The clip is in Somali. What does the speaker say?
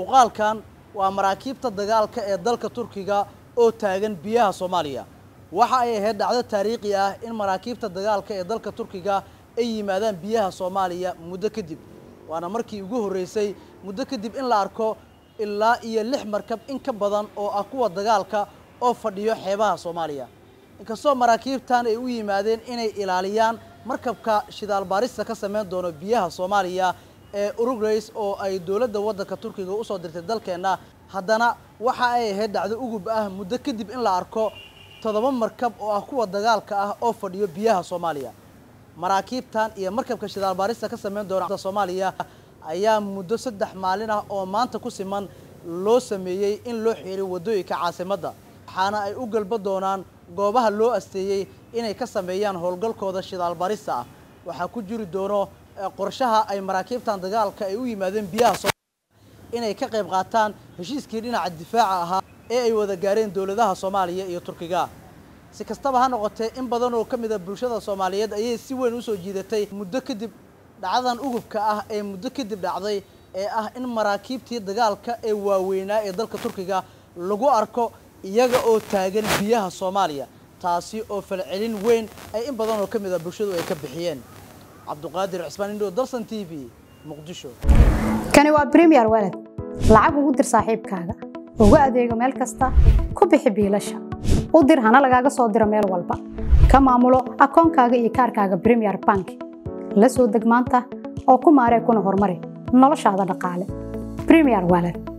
muuqaalkan waa maraakiibta dagaalka ee dalka turkiga oo taagan biyaha soomaaliya waxa ay ahayd dhacdo taariikhi ah in maraakiibta dagaalka ee dalka turkiga ay yimaadaan biyaha soomaaliya muddo kadib waana markii ugu horreysay muddo kadib in la arko ilaa iyo lix markab in ka badan oo ah kuwa dagaalka oo fadhiyo xeebaha soomaaliya inkastoo maraakiibtan ay u yimaadeen inay ilaaliyaan markabka shidaal baarista ka samayn doono biyaha soomaaliya ee urugrays oo ay dowladda waddanka turkiga usoo dirtay dalkeenna haddana waxa ay ahayd dhacdo ugub ah muddo kadib in la arko toddoba markab oo ah kuwa dagaalka ah oo fadhiyo biyaha soomaaliya maraakiibtan iyo markabka shidaal baarista ka samayn doona soomaaliya ayaa muddo saddex maalin ah oo maanta ku siman loo sameeyey in loo xiray waddooyinka caasimadda waxaana ay u galba doonaan goobaha loo asteeyey inay ka sameeyaan howlgalkooda shidaal baarista ah waxaa ku jiri doono qorshaha ay maraakiibtan dagaalka ay u yimaadeen biyaha soomaaliya inay ka qayb qaataan heshiiskii dhinaca difaaca ahaa ee ay wada gaareen dowladaha soomaaliya iyo turkiga si kastaba ha noqotee in badan oo ka mid a bulshada soomaaliyeed ayay si weyn usoo jiidatay muddo kadib dhacdadan ugubka ah ee muddo kadib dhacday ee ah in maraakiibtii dagaalka ee waaweynaa ee dalka turkiga lagu arko iyaga oo taagan biyaha soomaaliya taasi oo falcelin weyn ay in badan oo ka mid a bulshadu ay ka bixiyeen cabduqaadir cismaan indho dalsan t v muqdisho kani waa bremiyer walad lacag ugu dir saaxiibkaaga ugu adeego meel kasta ku bixi biilasha u dir hana lagaaga soo diro meel walba ka maamulo akoonkaaga iyo kaarkaaga bremiyer bank la soo deg maanta oo ku maaree kuna horumari noloshaada dhaqaale bremiyer walad